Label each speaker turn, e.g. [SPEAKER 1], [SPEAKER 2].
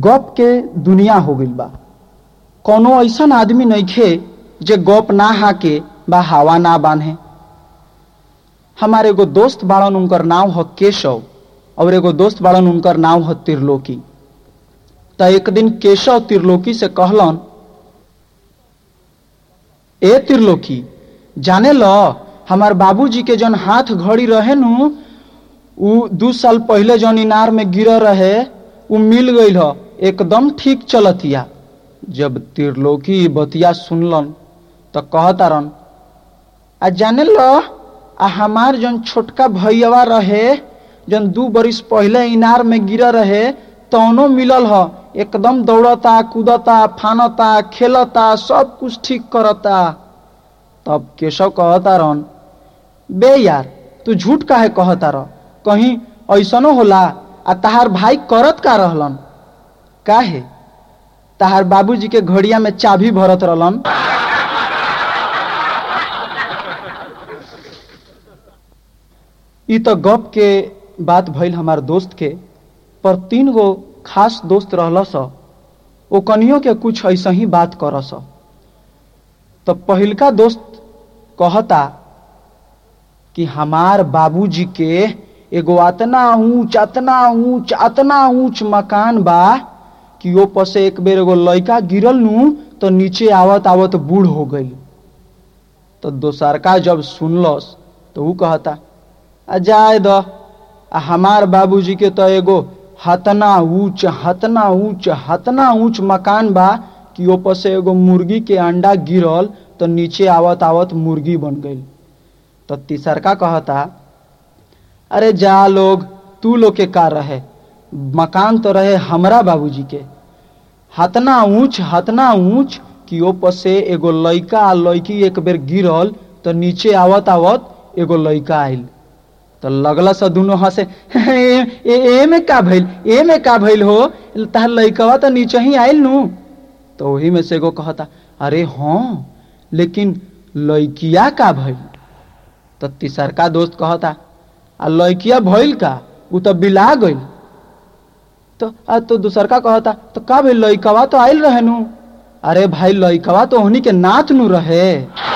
[SPEAKER 1] गप के दुनिया हो गइल बा कोनो ऐसन आदमी नइखे जे गप ना हाके बा हवा ना बांधे हमारे एगो दोस्त बाड़न उनकर नाम ह केशव और एगो दोस्त बाड़न उनकर नाम ह त्रिलोकी त एक दिन केशव त्रिलोकी से कहलन ए त्रिलोकी जाने ल हमार बाबूजी के जौन हाथ घड़ी रहे नु उ दू साल पहले जौन इनार में गिर रहे उ मिल गईल ह एकदम ठीक चलतिया जब त्रिलोकी ई बतिया सुनलन त कहतारन आ जाने ल आ हमार जौन छोटका भैयावा रहे जौन दू बरिस पहले इनार में गिर रहे तौनो मिलल ह एकदम दौड़ता कूदता फानता खेलता सब कुछ ठीक करता तब केशव कहता रहन बे यार तू झूठ काहे कहता रह कहीं ऐसनो होला आ तहार भाई करत का रहलन काहे तहार बाबूजी के घड़िया में चाबी भरत रहलन ई तो गप के बात भइल हमार दोस्त के पर तीन गो खास दोस्त रहलस ओ कनियो के कुछ ऐसा ही बात करस तो पहिलका दोस्त कहता कि हमार बाबूजी के एगो अतना ऊंच अतना ऊंच अतना ऊंच मकान बा कि ओ पर से एक बेर एगो लड़का गिरल नु तो नीचे आवत आवत बूढ़ हो गई तो दोसरका जब सुनलस तो ऊ कहता आ जाए द आ हमार बाबूजी के तो एगो हतना ऊंच हतना ऊंच हतना ऊंच मकान बा कि ऊपर से एगो मुर्गी के अंडा गिरल तो नीचे आवत आवत मुर्गी बन गई तो तीसरका कहता अरे जा लोग तू लोग के कार रहे मकान तो रहे हमरा बाबूजी के हतना ऊंच हतना ऊंच कि ऊपर से एगो लड़का आ लड़की एक बेर गिरल तो नीचे आवत आवत एगो लड़का आइल तो लगल सा दोनों हंसे ए, ए, ए में का भइल ए में का भइल हो तहार लड़कवा तो नीचे ही आइल नु तो वही में से एगो कहता अरे हाँ लेकिन लड़किया का भइल तो तीसरका दोस्त कहता आ लड़किया भइल का उ तो बिला गइल तो आ तो दूसरका कहता तो का भइल लड़कवा तो आइल रहे नु अरे भाई लड़कवा तो ओहनी के नाथ नु रहे